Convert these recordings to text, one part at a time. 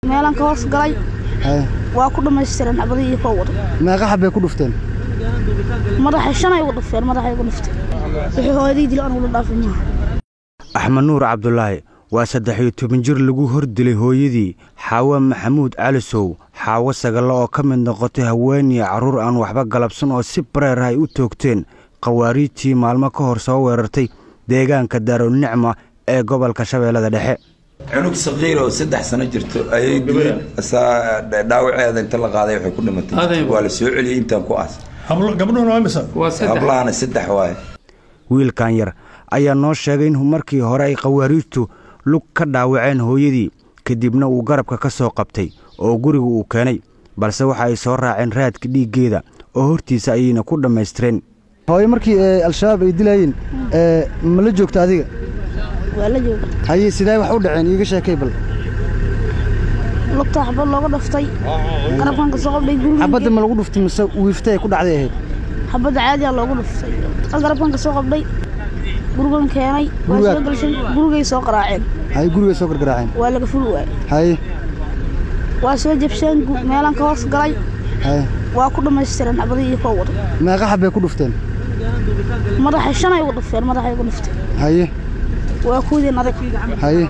meelaan ka hoos galay haye waa ku dhammaystiran xabadii iyo koo wada meeqa xabbay ku dhufteen madaxay shanay ugu dhufteen madaxay ugu dhufteen wixii hooyadii dilo anigula dhaafin maaha axmed nuur cabdulaahi waa saddex iyo toban jir lagu hor dilay hooyadii xaawo maxamuud calisow xaawo sagalle oo ka mid noqotay haweenii carruur aan waxba galabsan oo si bareer ah ay u toogteen khawaariijtii maalmo ka hor soo weerartay deegaanka daarunicma ee gobolka shabeellada dhexe cunug saqiir oo saddex sano jirto ayay dileen saa dhaawaceeda inta la qaaday waxay ku dhimatay waa la soo celiyey intaan ku aas gabdhuhuna waa imisa hablahana saddex waaye wiilkan yar ayaa noo sheegay in markii hore ay khawaariijtu lug ka dhaawaceen hooyadii kadibna uu garabka ka soo qabtay oo guriga uu keenay balse waxa ay soo raaceen raadka dhiiggeeda oo hortiisa ayayna ku dhammaystireen hooyo markii ee, al-shabaab ay dilaayeen ee, ma la joogta adiga waa la jooga haye sidee wax u dhaceen iiga sheekay bal lugta xabad looga dhaftay garabkan ka soo qabdhay guriga xabadda ma lagu dhuftay mise wiiftay ay ku dhacday ahayd xabadda caadiyaa loogu dhuftay garabkan ka soo qabdhay gurigan keenay waa Guriga- soo galshay gurigay soo qaraaceen haye gurigay soo gargaraaceen waa laga fuli waayey haye waa soo jabsheen gu- meelaan ka hoos galay haye waa ku dhammaystiran xabadii iyo koo wada meeqa xabbay ku dhufteen madaxay shanay ugu dhufteen madaxay ugu dhufteen haye waa kuudeen adag haye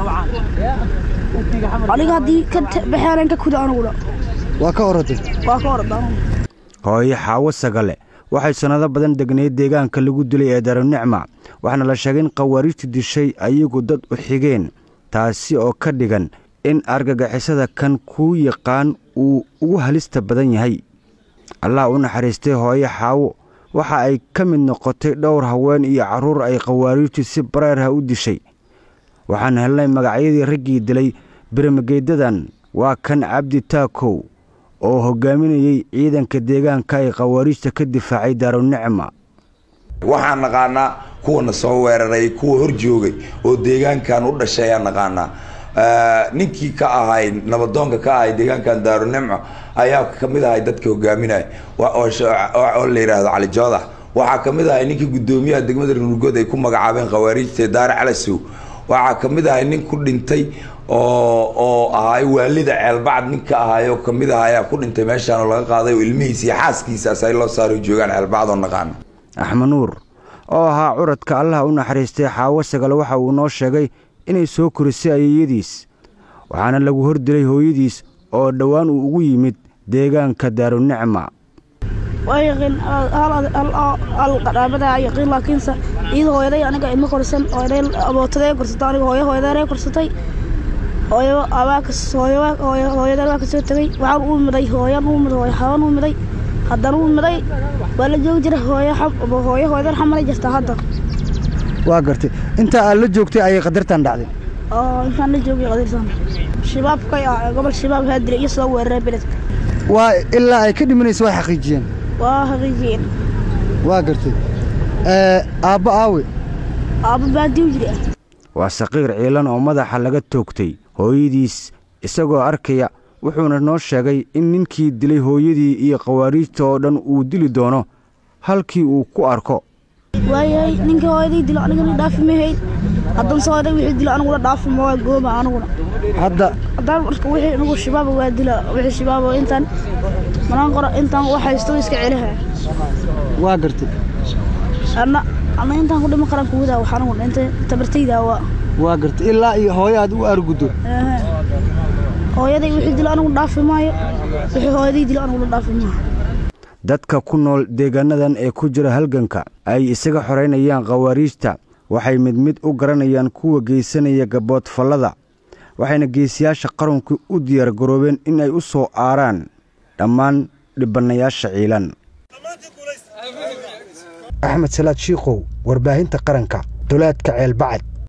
aniga haddii ka ta- baxeenan ka kuda aniguna waa ka oratay waa ka orada anugu hooyo xaawo sagale waxay sannado badan degnayd deegaanka lagu dilay ee darunicma waxaana la sheegay in khawaariijtu dishay ayagu dad u xigeen taasi oo ka dhigan in argagixisada kan kuu yaqaan uu ugu halista badan yahay allah u naxariistay hooyo xaawo waxa ay ka mid noqotay dhowr haween iyo carruur ay khawaariijtu si bareerha u dishay waxaan helnay magacyadii raggii dilay birmageedadan waa kan cabdi taakow oo hoggaaminayey ciidanka deegaanka ay khawaariijta ka difaacay daarunicma waxaan naqaanaa kuwana soo weeraray kuwa hor joogay oo deegaankan u dhashay ayaan naqaanaa Eh, ninkii ka ahay nabadoonka ka ahay deegaankan daarunicmo ayaa kamid ahay dadka hogaaminaya wa- oo sh- oo- oo la yidhaahdo cali joodax waxaa kamid ahay ninkii gudoomiyaha degmada runurgood ay ku magacaabeen khawaariijta daare calasow waxaa kamid ahay nin ku dhintay oo oo ahay waalida ceelbacd ninka ahay oo kamid ah ayaa ku dhintay meeshaan oo laga qaaday oo ilmihiisa iyo xaaskiisaas ay loo saaro joogaan ceelbacd oo naqaano axmed nuur oo ahaa curadka allah u naxariistay xaawo sagale waxa uu noo sheegay inay soo korisay ayayadiis waxaana lagu hor dilay hooyadiis oo dhowaan uu ugu yimid deegaanka daarunicma waa yaqiin al qaraabada yaqiin laakiinse iyada hooyaday aniga ima korsan hooyaday abootadee korsatay aniga hooyo hooyadeeree korsatay hooyo abaakas hooyo hooyadeer waa kasoo tegey waxaan u miday hooyan u miday hooyo xaban u miday haddana u miday waa la joogi jira hooyo xam- hooyo hooyadeer xamalay jirtaa hadda waa gartay intaa aad la joogtay ayay qadartan dhacday oo intaan la joogay qadirsan shabaabkay ah gobol shabaab haa dilay iyo soo weeraray beledka waa ilaa ay ka dhimanaysa way xaqiijiyeen waa haqiijiyeen waa gartay ee, aabbo aawe aabba baadiyu jiri ah waa saqiir ciilan oo madaxa laga toogtay hooyadiis isagoo arkaya wuxuuna noo sheegay in ninkii dilay hooyadii iyo khawaariijta oo dhan uu dili doono halkii uu ku arko waayahay ninka hooyaday dilo anigana dhaafi mahayn haddan soo hooyaday wixii dilo aniguna dhaafi ma waa gooma aniguna hadda haddaan marka wixii anigu shabaaba waa dila wixii shabaaba intaan manaan qora intaan wax haysto iska celiha waa gartay anna anna intaan ku dhiman karaan kuwadaa wax aniguna inta tabartaydaa waa waa gartay ilaa iyo hooyo aad u arguddo Ehe. hooyaday wixii dilo anigu dhaafi maayo wixii hooyaday dilo aniguna dhaafi maayo dadka ku nool deegaanadan ee ku jira halganka ay isaga xoraynayaan khawaariijta waxay mid mid u garanayaan kuwa geysanaya gaboodfallada waxayna geesiyaasha qaranku u diyaar garoobeen in ay u soo aaraan dhammaan dhibbannayaasha ciilan axmed salaad shiikow warbaahinta qaranka dolaadka ceelbacad